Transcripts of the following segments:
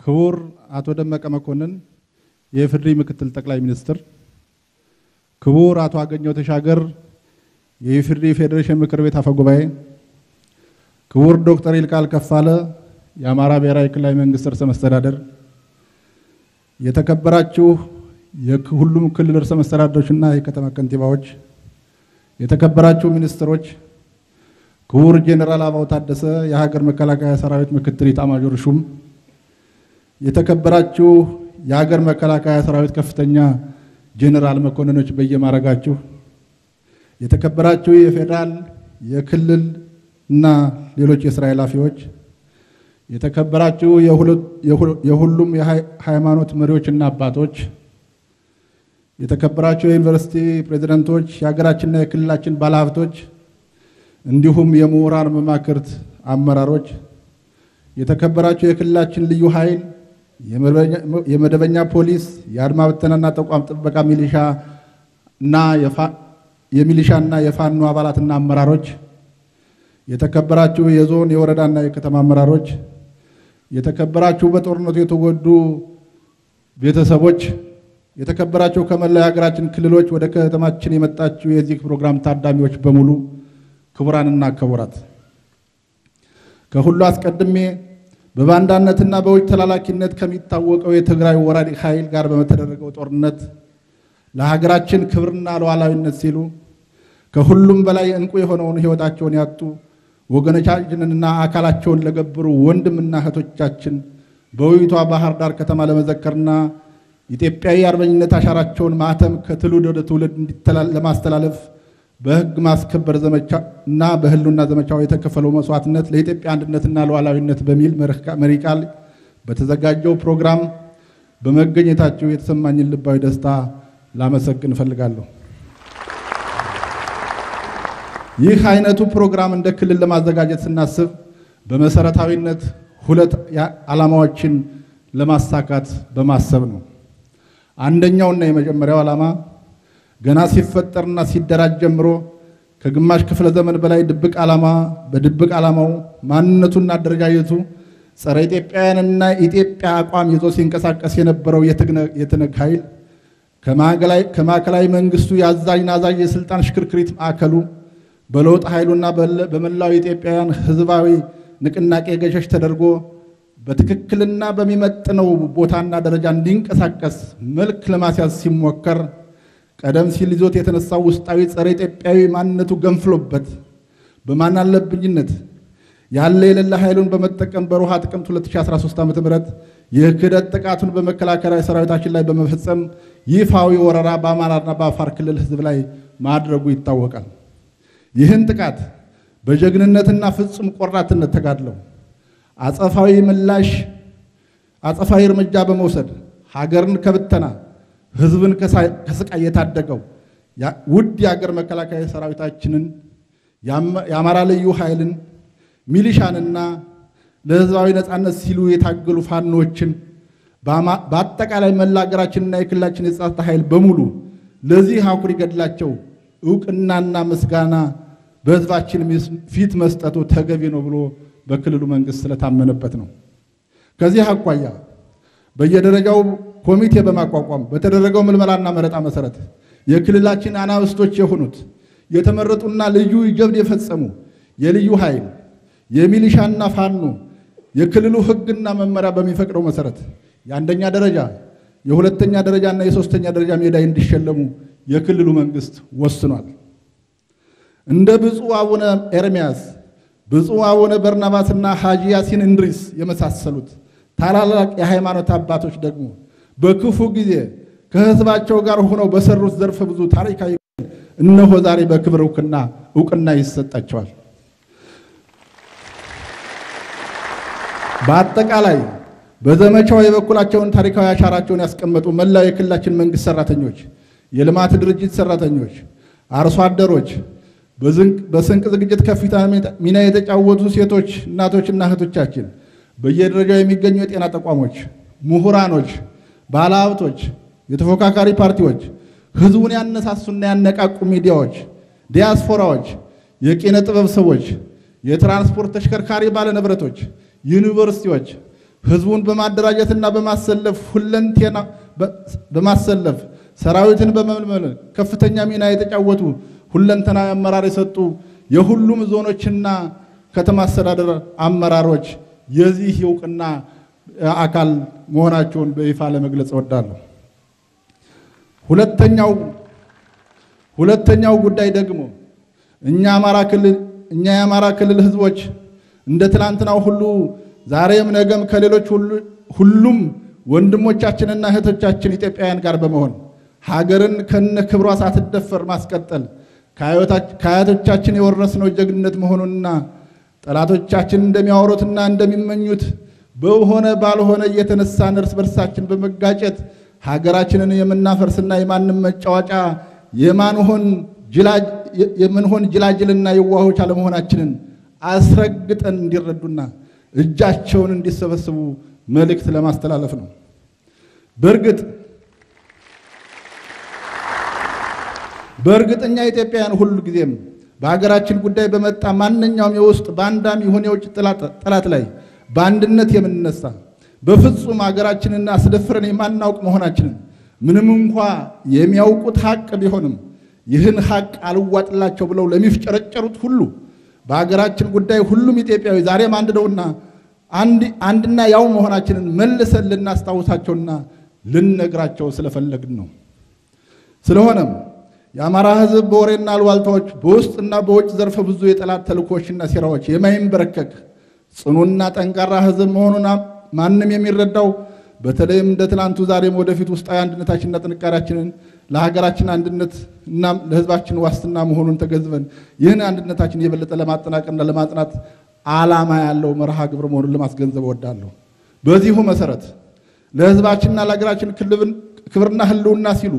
ክቡር አቶ ደመቀ መኮንን የኢፌዴሪ ምክትል ጠቅላይ ሚኒስትር፣ ክቡር አቶ አገኘው ተሻገር የኢፌዴሪ ፌዴሬሽን ምክር ቤት አፈ ጉባኤ፣ ክቡር ዶክተር ይልቃል ከፋለ የአማራ ብሔራዊ ክልላዊ መንግስት ርዕሰ መስተዳደር፣ የተከበራችሁ የሁሉም ክልል ርዕሰ መስተዳደሮችና የከተማ ከንቲባዎች፣ የተከበራችሁ ሚኒስትሮች፣ ክቡር ጄኔራል አበባው ታደሰ የሀገር መከላከያ ሰራዊት ምክትል ኢታማዦር ሹም፣ የተከበራችሁ የሀገር መከላከያ ሰራዊት ከፍተኛ ጄኔራል መኮንኖች በየማረጋችሁ፣ የተከበራችሁ የፌዴራል የክልል እና ሌሎች የስራ ኃላፊዎች፣ የተከበራችሁ የሁሉም የሃይማኖት መሪዎችና አባቶች፣ የተከበራችሁ የዩኒቨርሲቲ ፕሬዝደንቶች፣ የሀገራችንና የክልላችን ባለሀብቶች እንዲሁም የምሁራን መማክርት አመራሮች፣ የተከበራችሁ የክልላችን ልዩ ኃይል፣ የመደበኛ ፖሊስ፣ የአድማ ብተናና ተቋም ጥበቃ ሚሊሻ እና የሚሊሻና የፋኖ አባላትና አመራሮች፣ የተከበራችሁ የዞን የወረዳና የከተማ አመራሮች፣ የተከበራችሁ በጦርነቱ የተጎዱ ቤተሰቦች፣ የተከበራችሁ ከመላው የሀገራችን ክልሎች ወደ ከተማችን የመጣችሁ የዚህ ፕሮግራም ታዳሚዎች በሙሉ ክቡራንና ክቡራት፣ ከሁሉ አስቀድሜ በባንዳነትና በውጭ ተላላኪነት ከሚታወቀው የትግራይ ወራሪ ኃይል ጋር በተደረገው ጦርነት ለሀገራችን ክብርና ሉዓላዊነት ሲሉ ከሁሉም በላይ እንቁ የሆነውን ሕይወታቸውን ያጡ ወገኖቻችንንና አካላቸውን ለገብሩ ወንድምና እህቶቻችን በውቢቷ ባህር ዳር ከተማ ለመዘከርና ኢትዮጵያዊ አርበኝነት አሻራቸውን ማህተም ከትውልድ ወደ ትውልድ ለማስተላለፍ በሕግ ማስከበር ዘመቻ እና በህልውና ዘመቻው የተከፈለው መስዋዕትነት ለኢትዮጵያ አንድነትና ሉዓላዊነት በሚል መሪ ቃል በተዘጋጀው ፕሮግራም በመገኘታቸው የተሰማኝን ልባዊ ደስታ ላመሰግን እፈልጋለሁ። ይህ አይነቱ ፕሮግራም እንደ ክልል ለማዘጋጀት ስናስብ በመሰረታዊነት ሁለት ዓላማዎችን ለማሳካት በማሰብ ነው። አንደኛውና የመጀመሪያው ዓላማ ገና ሲፈጠርና ሲደራጅ ጀምሮ ከግማሽ ክፍለ ዘመን በላይ ድብቅ ዓላማ በድብቅ ዓላማው ማንነቱና አደረጃጀቱ ጸረ ኢትዮጵያውያንና ኢትዮጵያ አቋም ይዞ ሲንቀሳቀስ የነበረው የትነግ ኃይል ከማዕከላዊ መንግስቱ የአዛዥ ናዛዥ የስልጣን ሽክርክሪት ማዕከሉ በለውጥ ኃይሉና በመላው ኢትዮጵያውያን ህዝባዊ ንቅናቄ ገሸሽ ተደርጎ በትክክልና በሚመጥነው ቦታና ደረጃ እንዲንቀሳቀስ መልክ ለማስያዝ ሲሞከር ቀደም ሲል ይዞት የተነሳው ውስጣዊ ጸረ ኢትዮጵያዊ ማንነቱ ገንፍሎበት በማን አለብኝነት ያለ የሌለ ኃይሉን በመጠቀም በሮሃ ጥቅምት 2013 ዓ ም የክህደት ጥቃቱን በመከላከያ ሰራዊታችን ላይ በመፈጸም ይፋዊ ወረራ በአማራና በአፋር ክልል ህዝብ ላይ ማድረጉ ይታወቃል። ይህን ጥቃት በጀግንነትና ፍጹም ቆራትነት ተጋድለው አጸፋዊ ምላሽ አጸፋዊ እርምጃ በመውሰድ ሀገርን ከብተና ህዝብን ከስቃይ የታደገው ውድ የሀገር መከላከያ ሰራዊታችንን የአማራ ልዩ ኃይልን ሚሊሻንና ለህዝባዊ ነፃነት ሲሉ የታገሉ ፋኖችን በአጠቃላይ መላ ሀገራችንና የክልላችን የጸጥታ ኃይል በሙሉ ለዚህ አኩሪ ገድላቸው እውቅናና ምስጋና በህዝባችን ፊት መስጠቱ ተገቢ ነው ብሎ በክልሉ መንግስት ስለታመነበት ነው። ከዚህ አኳያ በየደረጃው ኮሚቴ በማቋቋም በተደረገው ምልመላና መረጣ መሰረት የክልላችን አናብስቶች የሆኑት የተመረጡና ልዩ ጀብድ የፈጸሙ የልዩ ኃይል የሚሊሻና ፋኖ የክልሉ ህግና መመሪያ በሚፈቅደው መሰረት የአንደኛ ደረጃ የሁለተኛ ደረጃና የሶስተኛ ደረጃ ሜዳይ እንዲሸለሙ የክልሉ መንግስት ወስኗል። እንደ ብፁዕ አቡነ ኤርምያስ፣ ብፁዕ አቡነ በርናባስና ሐጂ ያሲን እንድሪስ የመሳሰሉት ታላላቅ የሃይማኖት አባቶች ደግሞ በክፉ ጊዜ ከህዝባቸው ጋር ሆነው በሰሩት ዘርፈ ብዙ ታሪካዊ እነሆ ዛሬ በክብር እውቅና እውቅና ይሰጣቸዋል። በአጠቃላይ በዘመቻው የበኩላቸውን ታሪካዊ አሻራቸውን ያስቀመጡ መላው የክልላችን መንግስት ሰራተኞች፣ የልማት ድርጅት ሰራተኞች፣ አርሶ አደሮች፣ በስንቅ ዝግጅት ከፍተኛ ሚና የተጫወቱ ሴቶች፣ እናቶችና እህቶቻችን፣ በየደረጃው የሚገኙ የጤና ተቋሞች፣ ምሁራኖች፣ ባለሀብቶች፣ የተፎካካሪ ፓርቲዎች፣ ህዝቡን ያነሳሱና ያነቃቁ ሚዲያዎች፣ ዲያስፖራዎች፣ የኪነ ጥበብ ሰዎች፣ የትራንስፖርት ተሽከርካሪ ባለንብረቶች፣ ዩኒቨርሲቲዎች፣ ህዝቡን በማደራጀትና በማሰለፍ ሁለንቴና በማሰለፍ ሰራዊትን በመመልመል ከፍተኛ ሚና የተጫወቱ ሁለንተናዊ አመራር የሰጡ የሁሉም ዞኖችና ከተማ አስተዳደር አመራሮች የዚህ እውቅና አካል መሆናቸውን በይፋ ለመግለጽ እወዳለሁ። ሁለተኛው ሁለተኛው ጉዳይ ደግሞ እኛ አማራ ክልል እኛ የአማራ ክልል ህዝቦች እንደ ትናንትናው ሁሉ ዛሬም ነገም ከሌሎች ሁሉም ወንድሞቻችንና እህቶቻችን ኢትዮጵያውያን ጋር በመሆን ሀገርን ከነ ክብሯ ሳትደፈር ማስቀጠል ከአያቶቻችን የወረስነው ጀግንነት መሆኑንና ጠላቶቻችን እንደሚያወሩትና እንደሚመኙት በሆነ ባልሆነ እየተነሳን እርስ በርሳችን በመጋጨት ሀገራችንን የምናፈርስና የማንም መጫወቻ የማንሆን የምንሆን ጅላጅልና የዋሆች አለመሆናችንን አስረግጠን እንዲረዱና እጃቸውን እንዲሰበስቡ መልእክት ለማስተላለፍ ነው። በእርግጥ በእርግጠኛ ኢትዮጵያውያን ሁሉ ጊዜም በሀገራችን ጉዳይ በመጣ ማንኛውም የውስጥ ባንዳም ይሁን የውጭ ጠላት ላይ በአንድነት የምንነሳ በፍጹም ሀገራችንን አስደፍረን የማናውቅ መሆናችንን ምንም እንኳ የሚያውቁት ሀቅ ቢሆንም ይህን ሀቅ አልዋጥላቸው ብለው ለሚፍጨረጨሩት ሁሉ በሀገራችን ጉዳይ ሁሉም ኢትዮጵያዊ ዛሬም አንድ ነውና አንድና ያው መሆናችንን መልሰን ልናስታውሳቸውና ልንነግራቸው ስለፈለግን ነው። ስለሆነም የአማራ ሕዝብ በወሬና አሉባልታዎች በውስጥና በውጭ ዘርፈ ብዙ የጠላት ተልእኮችና ሴራዎች የማይንበረከክ ጽኑና ጠንካራ ሕዝብ መሆኑን ማንም የሚረዳው በተለይም እንደ ትናንቱ ዛሬም ወደፊት ውስጣዊ አንድነታችንና ጥንካሬያችንን ለሀገራችን አንድነት እና ለሕዝባችን ዋስትና መሆኑን ተገንዝበን ይህን አንድነታችን የበለጠ ለማጠናቀርና ለማጽናት ዓላማ ያለው መርሃ ግብር መሆኑን ለማስገንዘብ እወዳለሁ። በዚሁ መሰረት ለሕዝባችንና ለሀገራችን ክብርና ህልውና ሲሉ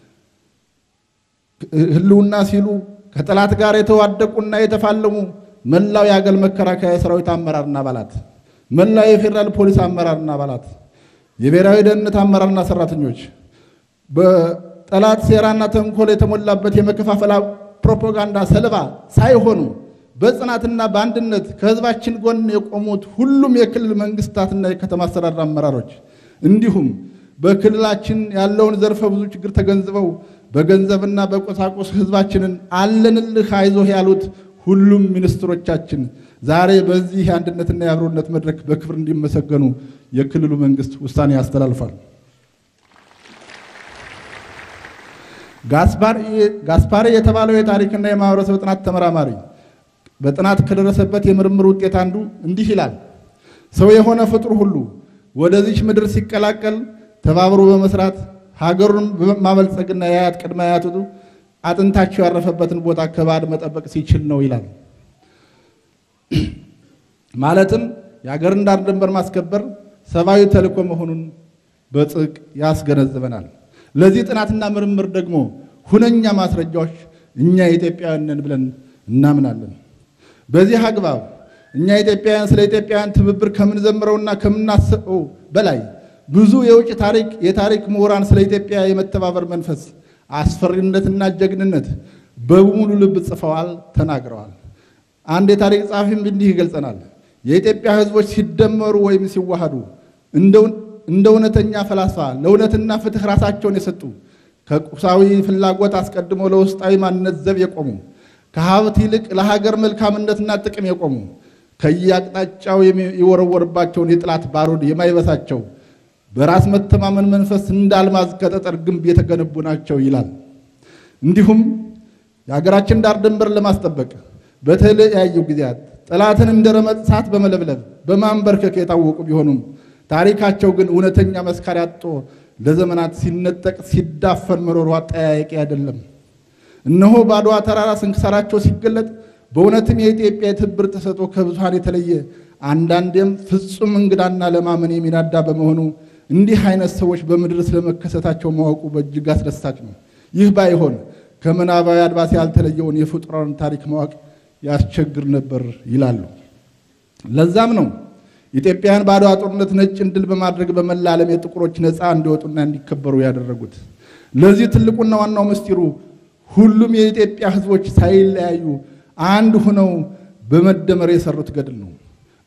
ህልውና ሲሉ ከጠላት ጋር የተዋደቁና የተፋለሙ መላው የአገር መከላከያ ሰራዊት አመራርና አባላት፣ መላው የፌዴራል ፖሊስ አመራርና አባላት፣ የብሔራዊ ደህንነት አመራርና ሰራተኞች በጠላት ሴራና ተንኮል የተሞላበት የመከፋፈል ፕሮፓጋንዳ ሰለባ ሳይሆኑ በጽናትና በአንድነት ከህዝባችን ጎን የቆሙት ሁሉም የክልል መንግስታትና የከተማ አስተዳደር አመራሮች እንዲሁም በክልላችን ያለውን ዘርፈ ብዙ ችግር ተገንዝበው በገንዘብና በቁሳቁስ ህዝባችንን አለንልህ አይዞህ ያሉት ሁሉም ሚኒስትሮቻችን ዛሬ በዚህ የአንድነትና የአብሮነት መድረክ በክብር እንዲመሰገኑ የክልሉ መንግስት ውሳኔ ያስተላልፋል። ጋስፓሪ የተባለው የታሪክና የማህበረሰብ ጥናት ተመራማሪ በጥናት ከደረሰበት የምርምር ውጤት አንዱ እንዲህ ይላል። ሰው የሆነ ፍጡር ሁሉ ወደዚች ምድር ሲቀላቀል ተባብሮ በመስራት ሀገሩን በማበልጸግና የአያት ቅድመ አያቱ አጥንታቸው ያረፈበትን ቦታ ከባድ መጠበቅ ሲችል ነው ይላል። ማለትም የሀገርን ዳር ድንበር ማስከበር ሰብአዊ ተልዕኮ መሆኑን በጥብቅ ያስገነዝበናል። ለዚህ ጥናትና ምርምር ደግሞ ሁነኛ ማስረጃዎች እኛ ኢትዮጵያውያን ነን ብለን እናምናለን። በዚህ አግባብ እኛ ኢትዮጵያውያን ስለ ኢትዮጵያውያን ትብብር ከምንዘምረውና ከምናስበው በላይ ብዙ የውጭ ታሪክ የታሪክ ምሁራን ስለ ኢትዮጵያ የመተባበር መንፈስ አስፈሪነትና ጀግንነት በሙሉ ልብ ጽፈዋል፣ ተናግረዋል። አንድ የታሪክ ጸሐፊም እንዲህ ይገልጸናል። የኢትዮጵያ ሕዝቦች ሲደመሩ ወይም ሲዋሃዱ እንደ እውነተኛ ፈላስፋ ለእውነትና ፍትሕ ራሳቸውን የሰጡ ከቁሳዊ ፍላጎት አስቀድሞ ለውስጣዊ ማንነት ዘብ የቆሙ ከሀብት ይልቅ ለሀገር መልካምነትና ጥቅም የቆሙ ከየአቅጣጫው የሚወረወርባቸውን የጥላት ባሩድ የማይበሳቸው በራስ መተማመን መንፈስ እንደ አልማዝ ከጠጠር ግንብ የተገነቡ ናቸው ይላል። እንዲሁም የሀገራችን ዳር ድንበር ለማስጠበቅ በተለያዩ ጊዜያት ጠላትን እንደ ረመጥ እሳት በመለብለብ በማንበርከክ የታወቁ ቢሆኑም ታሪካቸው ግን እውነተኛ መስካሪ አጥቶ ለዘመናት ሲነጠቅ ሲዳፈን መኖሩ አጠያያቂ አይደለም። እነሆ በአድዋ ተራራ ስንክሳራቸው ሲገለጥ በእውነትም የኢትዮጵያ የትብብር ተሰጥኦ ከብዙሃን የተለየ አንዳንዴም ፍጹም እንግዳና ለማመን የሚናዳ በመሆኑ እንዲህ አይነት ሰዎች በምድር ስለመከሰታቸው ማወቁ በእጅግ አስደሳች ነው። ይህ ባይሆን ከምናባዊ አድባስ ያልተለየውን የፍጡራን ታሪክ ማወቅ ያስቸግር ነበር ይላሉ። ለዛም ነው ኢትዮጵያውያን በአድዋ ጦርነት ነጭን ድል በማድረግ በመላ ዓለም የጥቁሮች ነፃ እንዲወጡና እንዲከበሩ ያደረጉት። ለዚህ ትልቁና ዋናው ምስጢሩ ሁሉም የኢትዮጵያ ሕዝቦች ሳይለያዩ አንድ ሆነው በመደመር የሰሩት ገድል ነው።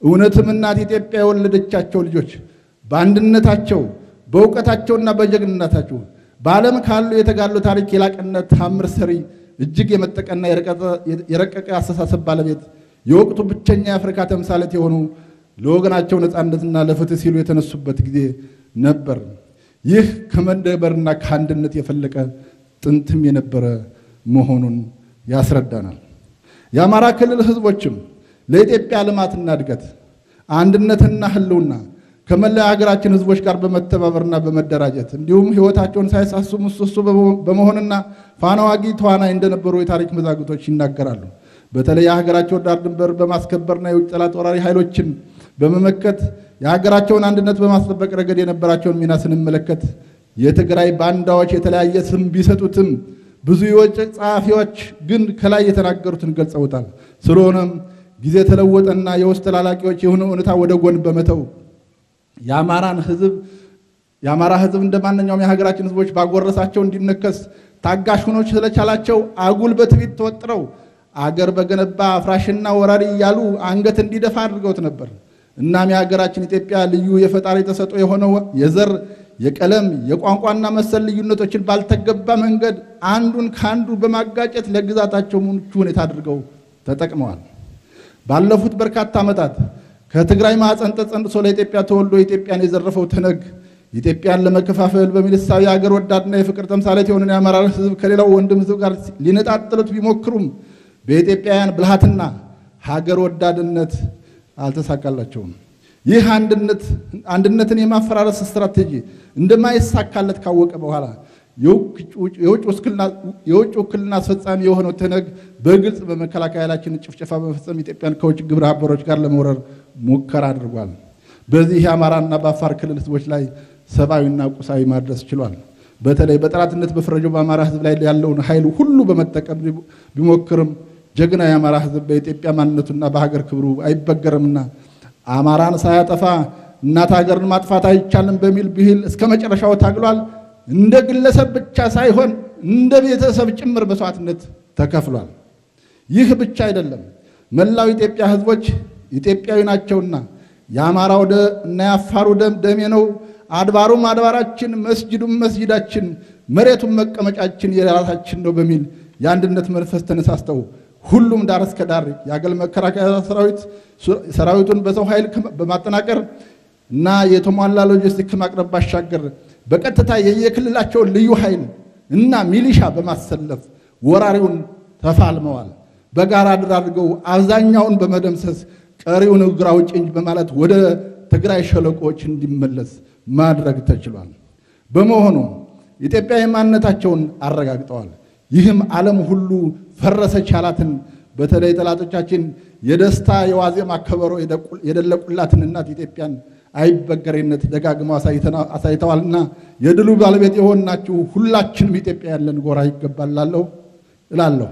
እውነትም እናት ኢትዮጵያ የወለደቻቸው ልጆች በአንድነታቸው በእውቀታቸውና በጀግንነታቸው በዓለም ካሉ የተጋድሎ ታሪክ የላቅነት ታምር ሰሪ እጅግ የመጠቀና የረቀቀ አስተሳሰብ ባለቤት የወቅቱ ብቸኛ የአፍሪካ ተምሳሌት የሆኑ ለወገናቸው ነፃነትና ለፍትህ ሲሉ የተነሱበት ጊዜ ነበር። ይህ ከመደበርና ከአንድነት የፈለቀ ጥንትም የነበረ መሆኑን ያስረዳናል። የአማራ ክልል ህዝቦችም ለኢትዮጵያ ልማትና እድገት አንድነትና ህልውና ከመላ ሀገራችን ህዝቦች ጋር በመተባበርና በመደራጀት እንዲሁም ህይወታቸውን ሳይሳሱ ምሰሶ በመሆንና ፋና ዋጊ ተዋናይ እንደነበሩ የታሪክ መዛግብቶች ይናገራሉ። በተለይ የሀገራቸውን ዳር ድንበር በማስከበርና የውጭ ጠላት ወራሪ ኃይሎችን በመመከት የሀገራቸውን አንድነት በማስጠበቅ ረገድ የነበራቸውን ሚና ስንመለከት የትግራይ ባንዳዎች የተለያየ ስም ቢሰጡትም ብዙ የውጭ ጸሐፊዎች ግን ከላይ የተናገሩትን ገልጸውታል። ስለሆነም ጊዜ ተለወጠና የውስጥ ተላላቂዎች የሆነ እውነታ ወደ ጎን በመተው የአማራን ህዝብ የአማራ ህዝብ እንደ ማንኛውም የሀገራችን ህዝቦች ባጎረሳቸው እንዲነከስ ታጋሽ ሆኖ ስለቻላቸው አጉል በትዕቢት ተወጥረው አገር በገነባ አፍራሽና ወራሪ እያሉ አንገት እንዲደፋ አድርገውት ነበር። እናም የሀገራችን ኢትዮጵያ ልዩ የፈጣሪ ተሰጥኦ የሆነው የዘር የቀለም የቋንቋና መሰል ልዩነቶችን ባልተገባ መንገድ አንዱን ከአንዱ በማጋጨት ለግዛታቸው ምቹ ሁኔታ አድርገው ተጠቅመዋል። ባለፉት በርካታ ዓመታት ከትግራይ ማዕፀን ተጸንሶ ለኢትዮጵያ ተወልዶ ኢትዮጵያን የዘረፈው ትነግ ኢትዮጵያን ለመከፋፈል በሚል እሳቤ የሀገር ወዳድና የፍቅር ተምሳሌት የሆነን የአማራ ህዝብ ከሌላው ወንድም ህዝብ ጋር ሊነጣጥሉት ቢሞክሩም በኢትዮጵያውያን ብልሃትና ሀገር ወዳድነት አልተሳካላቸውም። ይህ አንድነትን የማፈራረስ ስትራቴጂ እንደማይሳካለት ካወቀ በኋላ የውጭ ውክልና አስፈጻሚ የሆነው ትነግ በግልጽ በመከላከያ ኃይላችን ጭፍጨፋ በመፈጸም ኢትዮጵያን ከውጭ ግብረ አበሮች ጋር ለመውረር ሙከራ አድርጓል። በዚህ የአማራና በአፋር ክልል ህዝቦች ላይ ሰብአዊና ቁሳዊ ማድረስ ችሏል። በተለይ በጠላትነት በፈረጀው በአማራ ህዝብ ላይ ያለውን ኃይል ሁሉ በመጠቀም ቢሞክርም ጀግና የአማራ ህዝብ በኢትዮጵያ ማንነቱና በሀገር ክብሩ አይበገርምና አማራን ሳያጠፋ እናት ሀገርን ማጥፋት አይቻልም በሚል ብሂል እስከ መጨረሻው ታግሏል። እንደ ግለሰብ ብቻ ሳይሆን እንደ ቤተሰብ ጭምር መስዋዕትነት ተከፍሏል። ይህ ብቻ አይደለም። መላው ኢትዮጵያ ህዝቦች ኢትዮጵያዊ ናቸውና የአማራው እና የአፋሩ ደም ደሜ ነው፣ አድባሩም አድባራችን፣ መስጅዱም መስጅዳችን፣ መሬቱም መቀመጫችን የራሳችን ነው በሚል የአንድነት መንፈስ ተነሳስተው ሁሉም ዳር እስከ ዳር የአገር መከላከያ ሰራዊት ሰራዊቱን በሰው ኃይል በማጠናቀር እና የተሟላ ሎጂስቲክ ከማቅረብ ባሻገር በቀጥታ የየክልላቸውን ልዩ ኃይል እና ሚሊሻ በማሰለፍ ወራሪውን ተፋልመዋል። በጋራ ድር አድርገው አብዛኛውን በመደምሰስ ቀሪውን እግር አውጭኝ በማለት ወደ ትግራይ ሸለቆዎች እንዲመለስ ማድረግ ተችሏል። በመሆኑ ኢትዮጵያዊ ማንነታቸውን አረጋግጠዋል። ይህም ዓለም ሁሉ ፈረሰች ያላትን በተለይ ጠላቶቻችን የደስታ የዋዜማ ከበሮ የደለቁላትን እናት ኢትዮጵያን አይበገሬነት ደጋግመው አሳይተዋልና የድሉ ባለቤት የሆናችሁ ሁላችንም ኢትዮጵያ ያለን ጎራ ይገባላለሁ እላለሁ።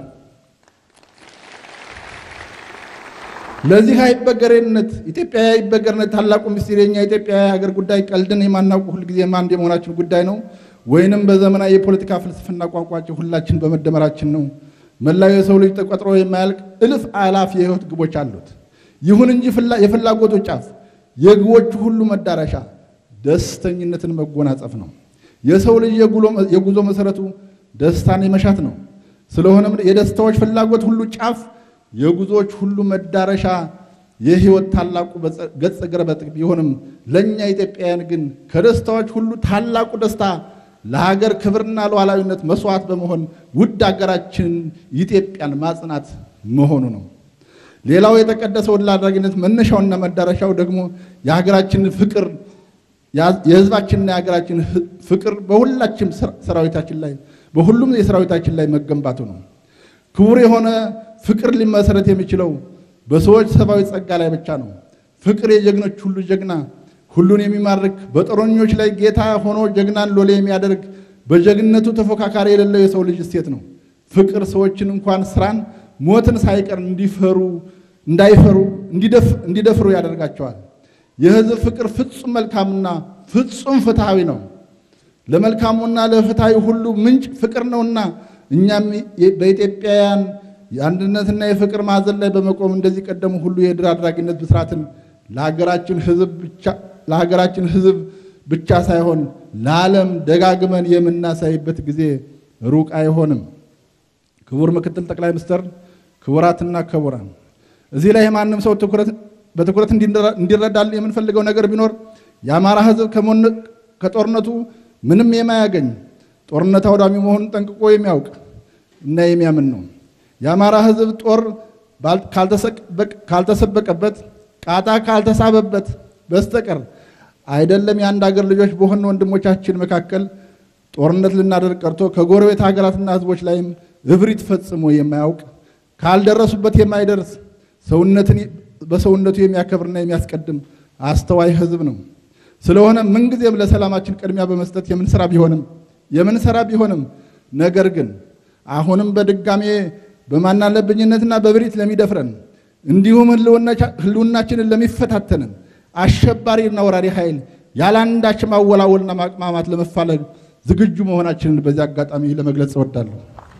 ለዚህ አይበገሬነት ኢትዮጵያ አይበገርነት ታላቁ ምስጢር የኛ ኢትዮጵያ ሀገር ጉዳይ ቀልድን የማናውቁ ሁልጊዜም አንድ የመሆናችን ጉዳይ ነው ወይንም በዘመናዊ የፖለቲካ ፍልስፍና ቋንቋችን ሁላችን በመደመራችን ነው። መላው የሰው ልጅ ተቆጥሮ የማያልቅ እልፍ አላፍ የህይወት ግቦች አሉት። ይሁን እንጂ የፍላጎቱ ጫፍ የግቦቹ ሁሉ መዳረሻ ደስተኝነትን መጎናጸፍ ነው። የሰው ልጅ የጉዞ መሰረቱ ደስታን የመሻት ነው። ስለሆነም የደስታዎች ፍላጎት ሁሉ ጫፍ የጉዞዎች ሁሉ መዳረሻ የህይወት ታላቁ ገጸ ገረበጥ ቢሆንም ለእኛ ኢትዮጵያውያን ግን ከደስታዎች ሁሉ ታላቁ ደስታ ለሀገር ክብርና ሉዓላዊነት መስዋዕት በመሆን ውድ ሀገራችንን ኢትዮጵያን ማጽናት መሆኑ ነው። ሌላው የተቀደሰ ወደ አድራጊነት መነሻውና መዳረሻው ደግሞ የሀገራችን ፍቅር የህዝባችንና የሀገራችን ፍቅር በሁላችም ሰራዊታችን ላይ በሁሉም የሰራዊታችን ላይ መገንባቱ ነው። ክቡር የሆነ ፍቅር ሊመሰረት የሚችለው በሰዎች ሰብአዊ ጸጋ ላይ ብቻ ነው። ፍቅር የጀግኖች ሁሉ ጀግና ሁሉን የሚማርክ በጦረኞች ላይ ጌታ ሆኖ ጀግናን ሎሌ የሚያደርግ በጀግንነቱ ተፎካካሪ የሌለው የሰው ልጅ እሴት ነው። ፍቅር ሰዎችን እንኳን ስራን፣ ሞትን ሳይቀር እንዲፈሩ እንዳይፈሩ እንዲደፍሩ ያደርጋቸዋል። የህዝብ ፍቅር ፍጹም መልካምና ፍጹም ፍትሐዊ ነው። ለመልካሙና ለፍትሐዊ ሁሉ ምንጭ ፍቅር ነውና እኛም በኢትዮጵያውያን የአንድነትና የፍቅር ማዕዘን ላይ በመቆም እንደዚህ ቀደሙ ሁሉ የድል አድራጊነት ብስራትን ለሀገራችን ሕዝብ ብቻ ለሀገራችን ሕዝብ ብቻ ሳይሆን ለዓለም ደጋግመን የምናሳይበት ጊዜ ሩቅ አይሆንም። ክቡር ምክትል ጠቅላይ ሚኒስትር፣ ክቡራትና ክቡራን፣ እዚህ ላይ ማንም ሰው በትኩረት እንዲረዳል የምንፈልገው ነገር ቢኖር የአማራ ሕዝብ ከጦርነቱ ምንም የማያገኝ ጦርነት አውዳሚ መሆኑን ጠንቅቆ የሚያውቅ እና የሚያምን ነው። የአማራ ሕዝብ ጦር ካልተሰበቀበት ቃጣ ካልተሳበበት በስተቀር አይደለም የአንድ ሀገር ልጆች በሆኑ ወንድሞቻችን መካከል ጦርነት ልናደርግ ቀርቶ ከጎረቤት ሀገራትና ሕዝቦች ላይም እብሪት ፈጽሞ የማያውቅ ካልደረሱበት የማይደርስ ሰውነትን በሰውነቱ የሚያከብርና የሚያስቀድም አስተዋይ ሕዝብ ነው። ስለሆነ ምንጊዜም ለሰላማችን ቅድሚያ በመስጠት የምንሰራ ቢሆንም የምንሰራ ቢሆንም ነገር ግን አሁንም በድጋሜ በማናለብኝነትና በብሪት ለሚደፍረን እንዲሁም ህልውናችንን ለሚፈታተንን አሸባሪና ወራሪ ኃይል ያለአንዳች ማወላወልና ማቅማማት ለመፋለግ ዝግጁ መሆናችንን በዚህ አጋጣሚ ለመግለጽ እወዳለሁ።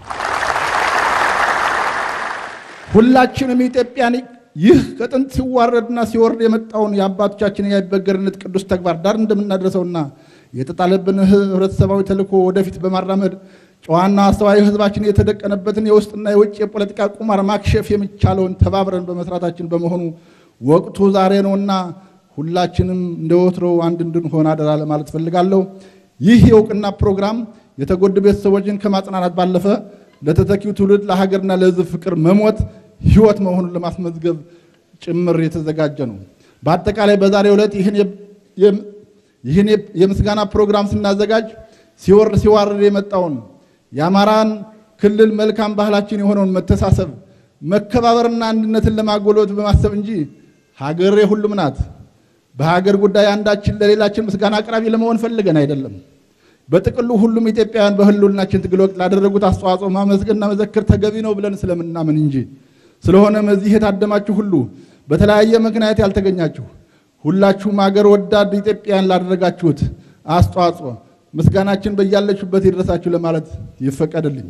ሁላችንም ኢትዮጵያን ይህ ከጥንት ሲዋረድና ሲወርድ የመጣውን የአባቶቻችን የአይበገርነት ቅዱስ ተግባር ዳር እንደምናደርሰውና የተጣለብን ህብረተሰባዊ ተልዕኮ ወደፊት በማራመድ ጨዋና አስተዋይ ህዝባችን የተደቀነበትን የውስጥና የውጭ የፖለቲካ ቁማር ማክሸፍ የሚቻለውን ተባብረን በመስራታችን በመሆኑ ወቅቱ ዛሬ ነውና ሁላችንም እንደ ወትሮው አንድ እንድንሆን አደራ ለማለት ፈልጋለሁ። ይህ የእውቅና ፕሮግራም የተጎዱ ቤተሰቦችን ከማጽናናት ባለፈ ለተተኪው ትውልድ ለሀገርና ለህዝብ ፍቅር መሞት ህይወት መሆኑን ለማስመዝገብ ጭምር የተዘጋጀ ነው። በአጠቃላይ በዛሬው ዕለት ይህን የምስጋና ፕሮግራም ስናዘጋጅ ሲወርድ ሲዋርድ የመጣውን የአማራን ክልል መልካም ባህላችን የሆነውን መተሳሰብ፣ መከባበርና አንድነትን ለማጎልበት በማሰብ እንጂ ሀገር የሁሉም ናት። በሀገር ጉዳይ አንዳችን ለሌላችን ምስጋና አቅራቢ ለመሆን ፈልገን አይደለም። በጥቅሉ ሁሉም ኢትዮጵያውያን በህልውናችን ትግል ወቅት ላደረጉት አስተዋጽኦ ማመስገንና መዘክር ተገቢ ነው ብለን ስለምናምን እንጂ። ስለሆነም እዚህ የታደማችሁ ሁሉ በተለያየ ምክንያት ያልተገኛችሁ ሁላችሁም አገር ወዳድ ኢትዮጵያን ላደረጋችሁት አስተዋጽኦ ምስጋናችን በያለችሁበት ይድረሳችሁ ለማለት ይፈቀድልኝ።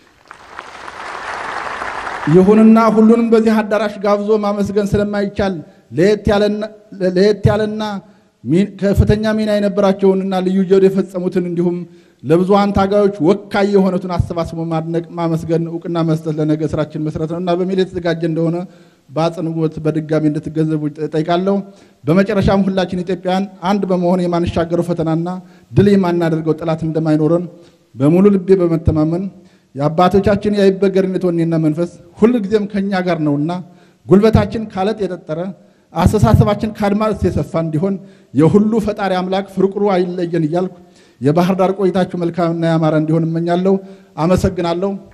ይሁንና ሁሉንም በዚህ አዳራሽ ጋብዞ ማመስገን ስለማይቻል ለየት ያለና ከፍተኛ ሚና የነበራቸውንና ልዩ ጀብድ የፈጸሙትን እንዲሁም ለብዙሃን ታጋዮች ወካይ የሆኑትን አሰባስቦ ማድነቅ፣ ማመስገን፣ እውቅና መስጠት ለነገ ስራችን መሰረት ነው እና በሚል የተዘጋጀ እንደሆነ በአጽንኦት በድጋሚ እንድትገነዘቡ ጠይቃለሁ። በመጨረሻም ሁላችን ኢትዮጵያውያን አንድ በመሆን የማንሻገረው ፈተናና ድል የማናደርገው ጠላት እንደማይኖረን በሙሉ ልቤ በመተማመን የአባቶቻችን የአይበገርነት ወኔና መንፈስ ሁልጊዜም ከእኛ ጋር ነውና ጉልበታችን ካለጥ የጠጠረ አስተሳሰባችን ከአድማስ የሰፋ እንዲሆን የሁሉ ፈጣሪ አምላክ ፍርቁሩ አይለየን እያልኩ የባህር ዳር ቆይታችሁ መልካምና ያማረ እንዲሆን እመኛለሁ። አመሰግናለሁ።